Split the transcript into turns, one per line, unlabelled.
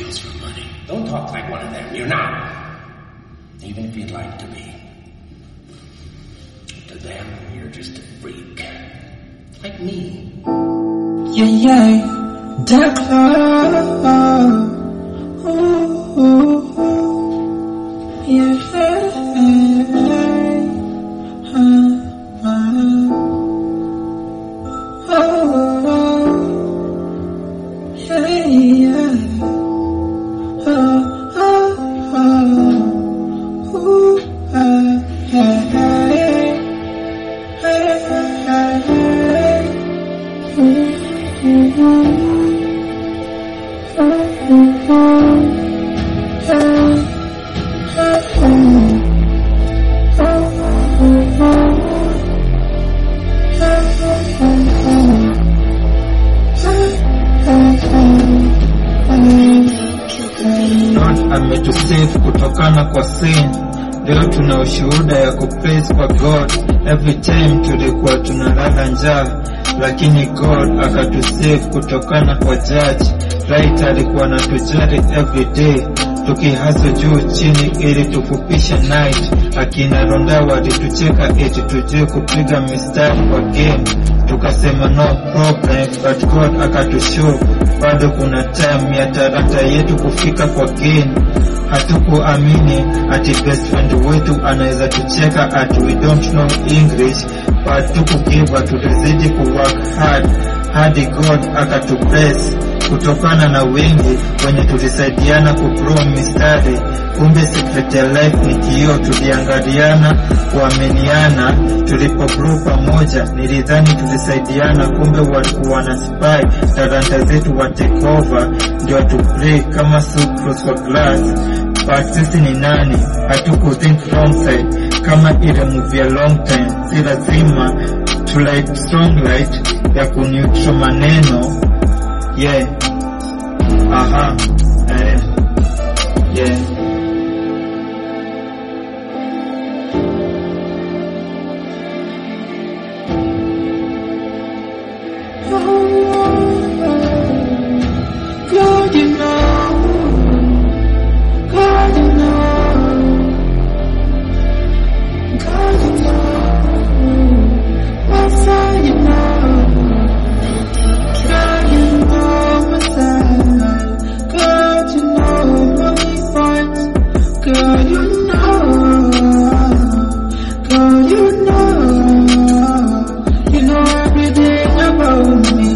this for money. Don't talk like one of them. You're not. Even if you'd like to be. To them, you're just a freak. Like me.
Yeah, yeah, dark love. Ooh, ooh, ooh. Yeah, uh, uh. Oh, yeah, yeah. Oh, oh, oh. Ooh, uh, hey, hey, hey, hey, hey.
God ametusave kutokana kwa sin. Leo tuna ushuhuda ya kupraise kwa God. Every time tulikuwa tunalala njaa, lakini God akatusave kutokana kwa judge. Right alikuwa anatujali every day tukihaso juu chini ili tufupishe night. Akina Ronda walitucheka eti tujue kupiga mistari kwa game, tukasema no problem, but God akatushow bado kuna time ya talanta yetu kufika kwa game. Hatukuamini ati best friend wetu anaweza tucheka ati we don't know English, but tukugiva, tulizidi kuwork hard hadi God akatubless kutokana na wengi wenye tulisaidiana kugrow mistari. Kumbe secret ya life ni kioo, tuliangaliana kuaminiana, tulipo grow pamoja. Nilidhani tulisaidiana, kumbe walikuwa na spy talanta zetu wa take over, ndio tu play kama sucrose kwa glass. But sisi ni nani? Hatuku think wrong side kama ile movie ya long time, si lazima to light strong light ya kuneutral maneno yeah aha eh, yeah
God, you know, God, you know, God, you know, Messiah, you know, God, you know, Messiah, God, you know, holy point, God, you know, God, you know, you know everything about me.